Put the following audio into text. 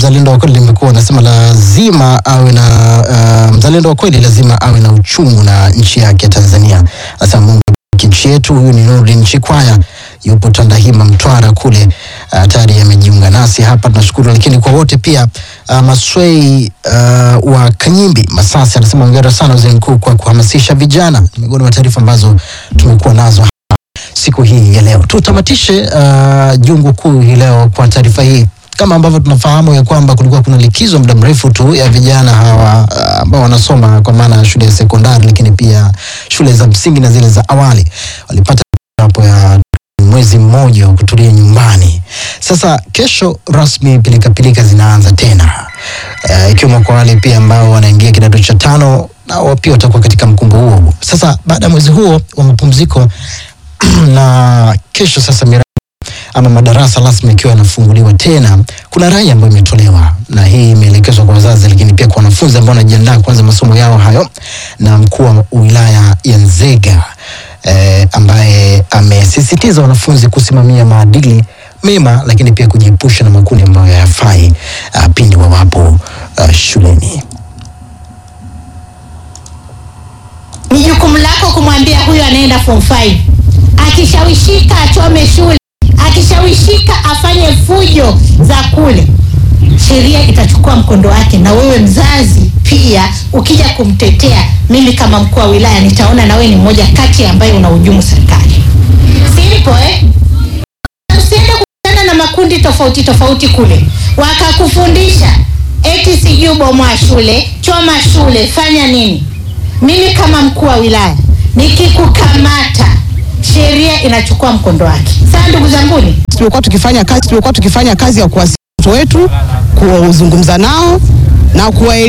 mzalendo wa kweli limekuwa unasema lazima awe na uh, mzalendo wa kweli lazima awe na uchungu na nchi yake Tanzania. Sasa Mungu abariki nchi yetu. Huyu ni Nurdin Chikwaya yupo Tandahima Mtwara kule uh, tayari amejiunga nasi hapa, tunashukuru. Lakini kwa wote pia uh, Maswei uh, wa Kanyimbi Masasi anasema hongera sana waziri mkuu kwa kuhamasisha vijana. Ni miongoni mwa taarifa ambazo tumekuwa nazo siku hii ya leo. Tutamatishe uh, jungu kuu hii leo kwa taarifa hii kama ambavyo tunafahamu ya kwamba kulikuwa kuna likizo muda mrefu tu ya vijana hawa uh, ambao wanasoma kwa maana ya shule ya sekondari, lakini pia shule za msingi na zile za awali walipata hapo ya mwezi mmoja wa kutulia nyumbani. Sasa kesho rasmi pilikapilika zinaanza tena uh, ikiwemo kwa wale pia ambao wanaingia kidato cha tano nao pia watakuwa katika mkumbo huo. Sasa baada ya mwezi huo wa mapumziko na kesho sasa miradi ama madarasa rasmi ikiwa yanafunguliwa tena, kuna rai ambayo imetolewa na hii imeelekezwa kwa wazazi, lakini pia kwa wanafunzi ambao wanajiandaa kuanza masomo yao hayo, na mkuu wa wilaya ya Nzega eh, ambaye amesisitiza wanafunzi kusimamia maadili mema, lakini pia kujiepusha na makundi ambayo hayafai uh, pindi wawapo uh, shuleni. ni jukumu lako kumwambia huyu anaenda form 5 akishawishika achome shule akishawishika afanye fujo za kule sheria itachukua mkondo wake na wewe mzazi pia ukija kumtetea mimi kama mkuu wa wilaya nitaona na wewe ni mmoja kati ambaye unahujumu serikali simple eh? usiende kukutana na makundi tofauti tofauti kule wakakufundisha eti sijui bomoa shule choma shule fanya nini mimi kama mkuu wa wilaya nikikukamata sheria inachukua mkondo wake saa ndugu zanguni tumekuwa tukifanya kazi tumekuwa tukifanya kazi ya kuwasiliana watoto wetu, kuzungumza nao na kuwa